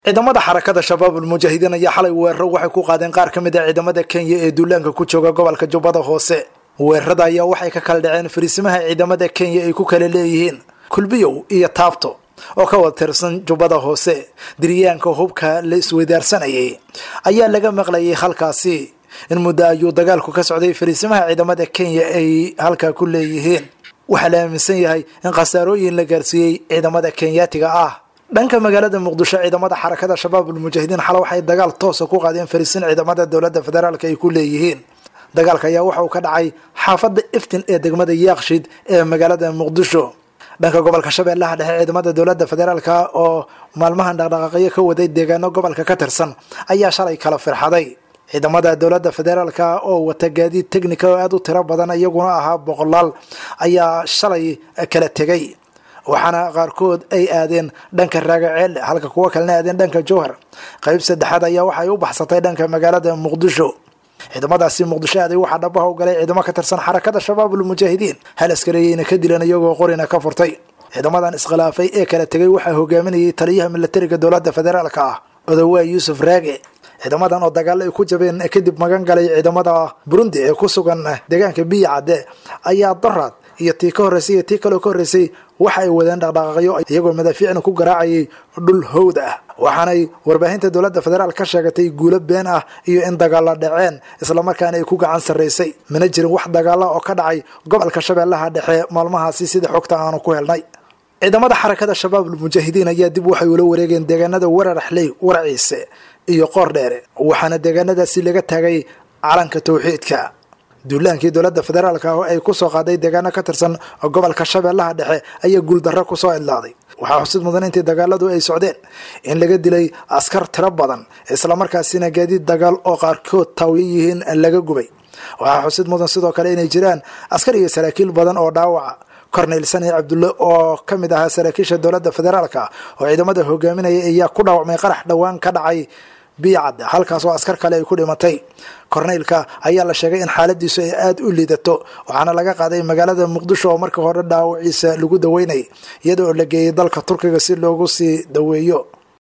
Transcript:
ciidamada xarakada shabaabul mujaahidiin ayaa xalay weeraro waxay ku qaadeen qaar ka mid a ciidamada kenya ee duulaanka ku jooga gobolka jubbada hoose weerarada ayaa waxay ka kala dhaceen fariisimaha ciidamada kenya ay ku kala leeyihiin kulbiyow iyo taabto oo ka wada tirsan jubbada hoose diryaanka hubka la isweydaarsanayay ayaa laga maqlayay halkaasi in muddo ayuu dagaalku ka socday fariisimaha ciidamada kenya ay halkaa ku leeyihiin waxaa la aaminsan yahay in khasaarooyin la gaarsiiyey ciidamada kenyaatiga ah dhanka magaalada muqdisho ciidamada xarakada shabaabul mujaahidiin xale waxay dagaal toosa ku qaadeen fariisiin ciidamada dowladda federaalk ay ku leeyihiin dagaalka ayaa waxa uu ka dhacay xaafadda iftin ee degmada yaaqshid ee magaalada muqdisho dhanka gobolka shabeellaha dhexe ciidamada dowladda federaalka oo maalmahan dhaqdhaqaaqyo ka waday deegaano gobolka ka tirsan ayaa shalay kala firxaday ciidamada dowladda federaalka oo wata gaadiid technica oo aada u tiro badan iyaguna ahaa boqolaal ayaa shalay kala tegay waxaana qaarkood ay aadeen dhanka raagaceelle halka kuwo kalena aadeen dhanka jowhar qayb saddexaad ayaa waxay u baxsatay dhanka magaalada muqdisho ciidamadaasi muqdisho aaday waxaa dhabaha u galay ciidamo ka tirsan xarakada shabaabul mujaahidiin hal askareeyeyna ka dilan iyagoo qorina ka furtay ciidamadan iskhilaafay ee kala tegay waxaa hogaaminayay taliyaha milatariga dowladda federaalka ah odowaa yuusuf raage ciidamadan oo dagaalo ay ku jabeen kadib magan galay ciidamada burundi ee ku sugan deegaanka biya cadde ayaa daraad iyo tii ka horreysay iyo tii kaloo ka horreysay waxa ay wadeen dhaqdhaqaaqyo iyagoo madaafiicna ku garaacayay dhul howd ah waxaanay warbaahinta dowladda federaal ka sheegatay guulo been ah iyo in dagaalo dhaceen islamarkaana ay ku gacan sarraysay mana jirin wax dagaala oo ka dhacay gobolka shabeellaha dhexe maalmahaasi sida xogta aanu ku helnay ciidamada xarakada shabaabul mujaahidiin ayaa dib waxay ula wareegeen deegaanada wararaxley waraciise iyo qoor dheere waxaana deegaanadaasi laga taagay calanka towxiidka duulaankii dowladda federaalka oo ay ku soo qaaday deegaano ka tirsan gobolka shabeellaha dhexe ayaa guuldarro kusoo idlaaday waxaa xusid mudan intii dagaaladu ay socdeen in laga dilay askar tiro badan islamarkaasina gaadiid dagaal oo qaarkood taawiyo yihiin laga gubay waxaa xusid mudan sidoo kale inay jiraan askar iyo saraakiil badan oo dhaawaca corneyl sani cabdulle oo ka mid ahaa saraakiisha dowladda federaalka oo ciidamada hogaaminaya ayaa ku dhaawacmay qarax dhowaan ka dhacay biicad halkaas oo askar kale ay ku dhimatay korneylka ayaa la sheegay in xaaladiisu ay aada u liidato waxaana laga qaaday magaalada muqdisho oo markii hore dhaawaciisa lagu daweynay iyadoo la geeyay dalka turkiga si loogu sii daweeyo